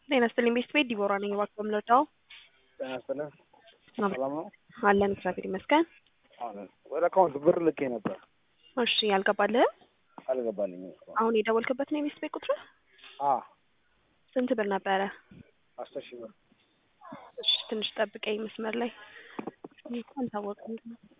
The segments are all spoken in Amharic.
ጤና ይስጥልኝ ቤስት ቤት ዲቦራ ነኝ። እባክዎ የምንወዳው ጤና ይስጥልኝ። ሰላም ነው? አለን እግዚአብሔር ይመስገን። አሁን ወደ አካውንት ብር ልኬ ነበር እሺ ያልገባልህም አልገባልኝም። እስካሁን። አሁን የደወልክበት ነው የቤስት ቤት ቁጥር? አ ስንት ብር ነበረ? አስር ሺህ ብር እሺ ትንሽ ጠብቀኝ መስመር ላይ እንኳን ታወቀኝ።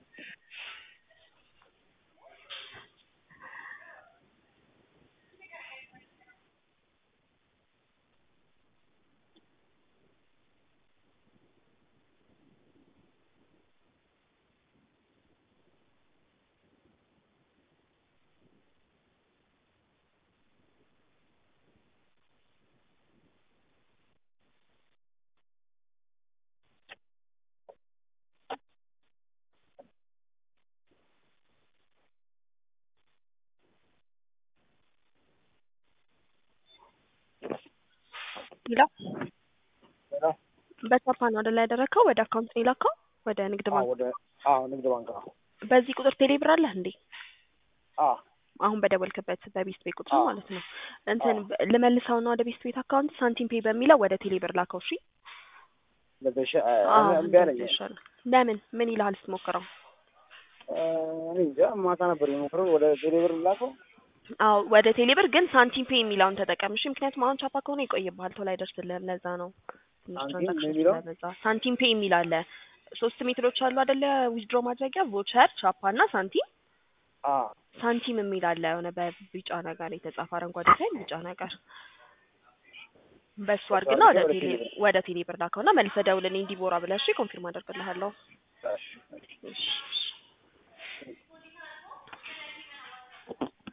ይላው ሌላ በቻፓ ነው አይደል ያደረግከው? ወደ አካውንት ነው የላከው? ወደ ንግድ አ ባንክ። ወደ አዎ ንግድ ባንክ አዎ በዚህ ቁጥር ቴሌ ብር አለህ እንዴ? አ አሁን በደወልክበት በቤስት ቤት ቁጥር አዎ። ማለት ነው። እንትን አዎ። በ- ልመልሰው ነው ወደ ቤስት ቤት አካውንት ሳንቲም ፔይ በሚለው ወደ ቴሌ ብር ላከው። እሺ ለበሻ አዎ፣ እምቢ አለኝ። እንደዛ ይሻላል። ለምን ምን ይልሃል ስትሞክረው? እ፣ እኔ እንጃ ማታ ነበር የሞክረው ወደ ቴሌብር ላከው። አዎ ወደ ቴሌብር ግን ሳንቲም ፔይ የሚለውን ተጠቀም። እሺ ምክንያቱም አሁን ቻፓ ከሆነ ይቆይብሃል፣ ቶሎ አይደርስልህም። ለዛ ነው ትንሽ ሳንቲም ትራንዛክሽን የሚለው? ስለበዛ። ሳንቲም ፔይ የሚል አለ። ሶስት ሜትዶች አሉ አይደለ? ዊዝድሮ ማድረጊያ ቮቸር፣ ቻፓ እና ሳንቲም። አ ሳንቲም የሚል አለ የሆነ በቢጫ ነገር የተጻፈ አረንጓዴ ሳይል ቢጫ ነገር በሱ አድርግና ወደ ወደ ቴሌ ቴሌብር። ወደ ቴሌ ብር ላከውና መልሰህ ደውልልኝ ዲቦራ ብለህ እሺ፣ ኮንፊርም አደርግልሃለሁ። እሺ እሺ እሺ